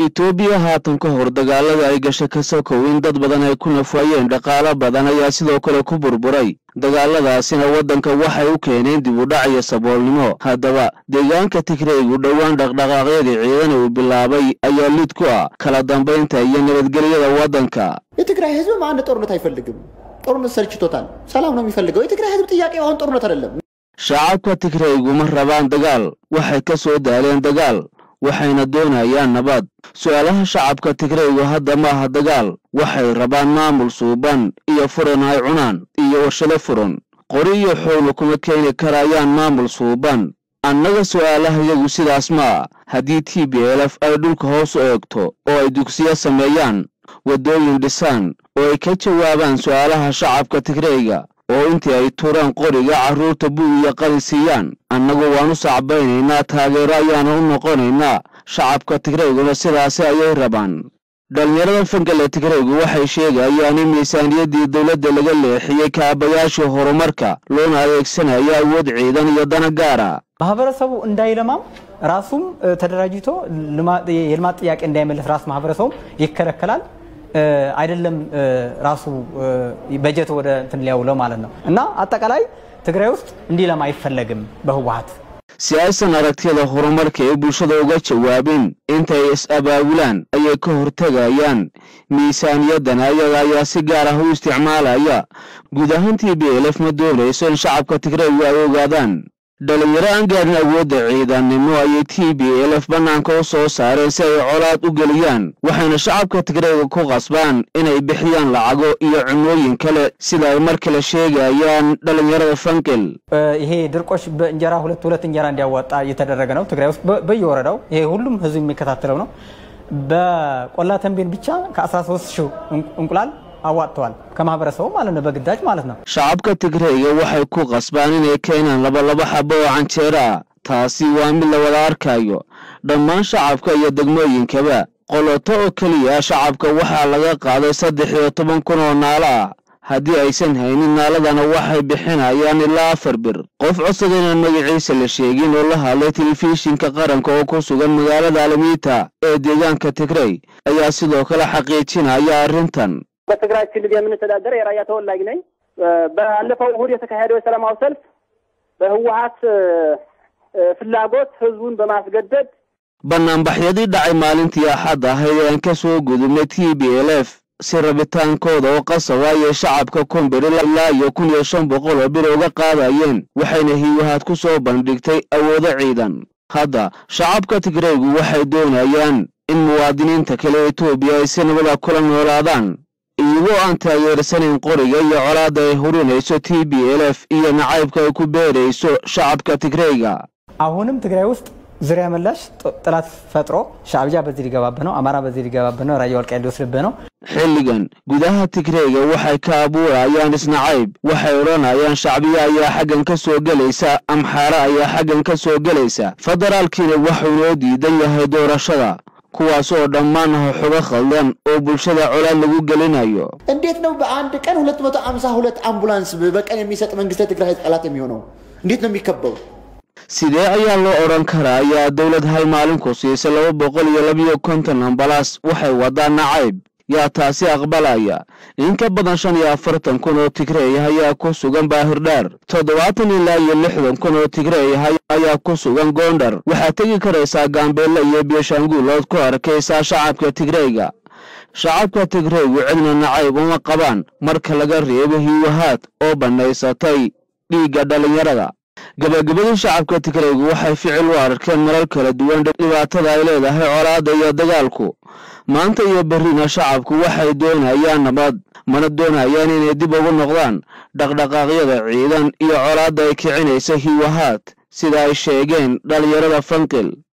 itoobiya haatan ka hor dagaalada ay gashay ka sokow in dad badan ay ku nafwaayeen dhaqaalo badan ayaa sidoo kale ku burburay dagaaladaasina waddanka waxay u keeneen dib u dhac iyo saboolnimo haddaba deegaanka tigreygu dhowaan dhaqdhaqaaqyadii ciidan uu bilaabay ayaa lid ku ah kala dambaynta iyo nabadgelyada waddanka የትግራይ ህዝብ አንድ ጦርነት አይፈልግም። ጦርነት ሰልችቶታል። ሰላም ነው የሚፈልገው። የትግራይ ህዝብ ጥያቄ አሁን ጦርነት አይደለም። shacabka tigreygu ma rabaan dagaal waxay ka soo daaleen dagaal waxayna doonayaan nabad su-aalaha shacabka tigreygu hadda ma aha dagaal waxay rabaan maamul suuban iyo furan ay cunaan iyo warshado furan qori iyo xoogna kuma keeni karayaan maamul suuban annaga su'aalahayagu sidaas maa haddii t b lf ay dhulka hoos u eegto oo ay dugsiyo sameeyaan waddooyin dhisaan oo ay ka jawaabaan su'aalaha shacabka tigreyga oo intii ay turaan qoriga carruurta buu iyo qalin siiyaan annagu waan u sacbaynaynaa taageero ayaana u noqonaynaa shacabka tigreyguna sidaasi ayay rabaan dhallinyarada fangale tigreygu waxay sheegayaan in miisaaniyaddii dowladda laga leexiyey kaabayaashii horumarka loona adeegsanayo awood ciidan iyo dana gaara ማህበረሰቡ እንዳይለማም ራሱም ተደራጅቶ የልማት ጥያቄ እንዳይመለስ ራስ ማህበረሰቡም ይከለከላል። አይደለም ራሱ በጀት ወደ እንትን ሊያውለው ማለት ነው እና አጠቃላይ ትግራይ ውስጥ እንዲለማ አይፈለግም በህወሀት si aysan aragtiyada horumarka ee bulshada uga jawaabin intay is-abaabulaan ayay ka hortegayaan miisaaniyaddan ayaga ayaa si gaar ah u isticmaalaya guud ahaantii b lf ma doonayso in shacabka tigreygu ay ogaadaan dhalinyaro aan gaarin awoodda ciidannimo ayay t b lf bannaanka u soo saareen si ay colaad u geliyaan waxayna shacabka tigreyga ku qasbaan inay bixiyaan lacago iyo cunooyin kale sida ay mar kale sheegayaan dhalinyarada fankel ይሄ ድርቆሽ በእንጀራ ሁለት ሁለት እንጀራ እንዲያዋጣ እየተደረገ ነው ትግራይ ውስጥ በየወረዳው ይሄ ሁሉም ህዝብ የሚከታተለው ነው በቆላ ተንቤን ብቻ ከ13 ሺህ እንቁላል አዋጥተዋል ከማህበረሰቡ ማለት ነው በግዳጅ ማለት ነው shacabka tigreyga waxay ku qasbaan inay keenaan labalaba xabo oo canjeera ah taasi waa mid la wada arkayo dhammaan shacabka iyo degmooyinkaba qoloto oo keliya shacabka waxaa laga qaaday saddex iyo toban kun oo naalo ah haddii aysan haynin naaladana waxay bixinayaan ilaa afar bir qof codsaga inaan magaciisa la sheegin oo la hadlay telefishinka qaranka oo ku sugan magaalada alamiita ee deegaanka tigrey ayaa sidoo kale xaqiijinaya arrintan በትግራይ ክልል የምንተዳደር የራያ ተወላጅ ነኝ። ባለፈው እሁድ የተካሄደው የሰላማዊ ሰልፍ በህወሀት ፍላጎት ህዝቡን በማስገደድ bannaanbaxyadii dhacay maalintii axad ahayd ee aan ka soo gudubnay t b l f si rabitaankooda oo qasab ayay shacabka kumbir ilaa iyo kun iyo shan boqol oo bir uga qaadayeen waxayna hiwahaad ku soo bandhigtay awoodo ciidan hadda shacabka tigreygu waxay doonayaan in muwaadiniinta kale etoobiya ay si nabada kula noolaadaan iyagoo aan taageersanayn qoriga iyo colaadda ay hurinayso t b l f iyo nacaybka ay ku beerayso shacabka tigreyga አሁንም ትግራይ ውስጥ ዙሪያ መላሽ ጥላት ፈጥሮ ሻዕብያ በዚህ ሊገባብህ ነው፣ አማራ በዚህ ሊገባብህ ነው፣ ራያ ወልቃይት ሊወስድብህ ነው። xilligan gudaha tigreyga waxay ka abuurayaan isnacayb waxay odhanayaan shacbiya ayaa xaggan ka soo gelaysa amxaare ayaa xaggan ka soo gelaysa federaalkiina waxuu noo diidan yahay doorashada kuwaas oo dhammaan ah xogo khaldan oo bulshada colaad lagu gelinayo እንዴት ነው በአንድ ቀን 252 አምቡላንስ በቀን የሚሰጥ መንግስት የትግራይ ህዝብ ጠላት የሚሆነው? እንዴት ነው የሚከበው? sidee ayaa loo odhan karaa ayaa dowlad hal maalin ku siisay laba boqol iyo labiyo konton ambalaas waxay wadaa nacayb yaa taasi aqbalaya in ka badan shan iyo afartan kun oo tigreey ayaa ku sugan baahirdheer toddobaatan ilaa iyo lixdan kun oo tigreey ayaa ku sugan goondhar waxaad tegi karaysaa gaambeelle iyo biyooshaanguulood ku arkaysaa shacabka tigreyga shacabka tigreygu cidna nacayb uma qabaan marka laga reebo hiwahaad oo bannaysatay dhiigga dhallinyarada gabagabadii shacabka tigreygu waxay ficil u arkeen marar kala duwan dhibaatada ay leedahay colaadda iyo dagaalku maanta iyo berrina shacabku waxay doonayaan nabad mana doonayaan inay dib ugu noqdaan dhaqdhaqaaqyada ciidan iyo colaadda ay kicinaysa hiwahaad sida ay sheegeen dhallinyarada fankil